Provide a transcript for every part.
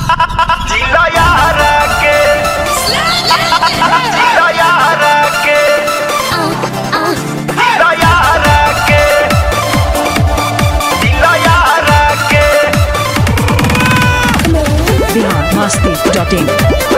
जिला यार के जिला यार के जिला यार के जिला यार के बिहार मस्ती डॉट इन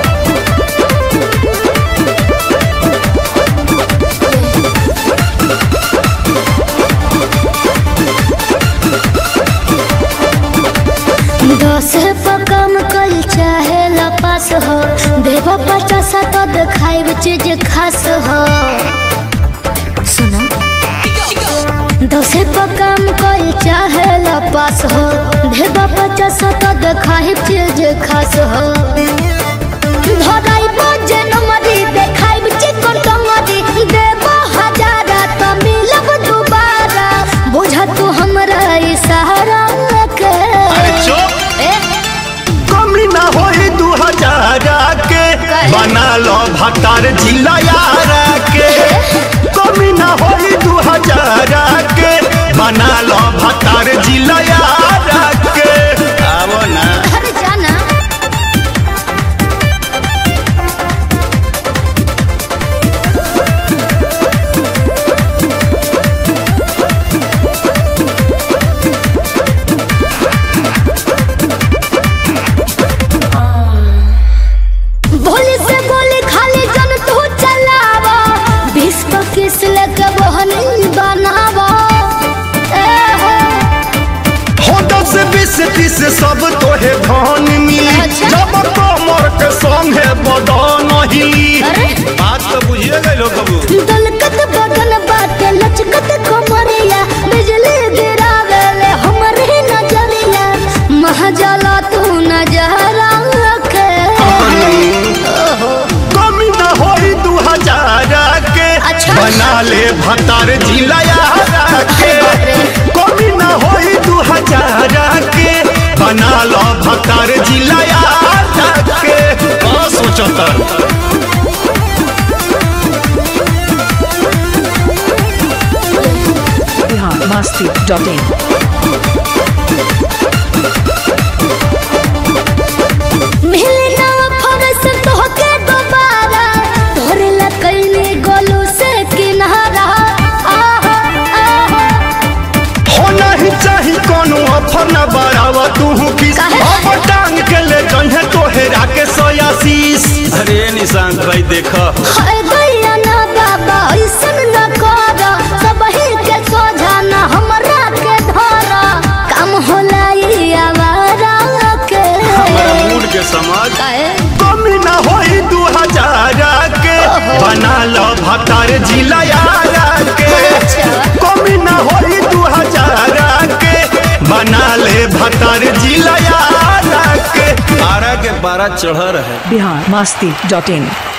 दस पर कम कल चाहे लपास हो देव पचास तो दिखाई चीज खास हो सुनो दस पर कम कल चाहे लपास हो देव पचास तो दिखाई चीज खास हो धराई बजे नमरी देखाई चिकन टंगरी देव हजारा तो मिलब दोबारा बुझा तू हमरा इशारा के ए, कमी ना होई दू हजार के बना लो भतार जिला यार के कमी ना होई दू हजार के बना लो भतार जिला यार के आवो ना अरे जाना भोली से गोली खाली जन तू चलावा बीस पच्चीस लेके बहनी बनावा ए हो हो दस बीस तीस सब तोहे धन मिली अच्छा। जब कमर के संगे बदन हिली अरे बात तो बुझिए गए कबू दलकत बदन बाटे लचकत कमरिया बिजली गिरावेले हमरे नजरिया महजला तू नजरा के ओहो कमी ना होई दू हजार के अच्छा। बना ले भतार जिला यार के बाप रे। कमी ना होई दू हजार के बना लो भतार जिला यार के का सोचतर बिहार मस्ती डॉट इन मिले ना फरस तोहके दोबारा तोरे ला कैली गोलू से किनारा आहा आहा हो नहीं चाही कोनो ऑफर ना बढ़ावा तू किस काहे? अब टांग के ले जन्हे तोहेरा के सोयासीस अरे निशांत भाई देखो हाय गैया ना बाबा ऐसन न करा सबही के सोझा ना हमरा के धरा काम होला ई आवारा के हमारा मूड के समझ काहे? कमी ना होई दू हजार के बना लो भतार जिला यार के अच्छा। कमी ना होई दू हजार के बना ले भतार जिला यार के बारह के बारह चढ़ रहे बिहार मस्ती डॉट इन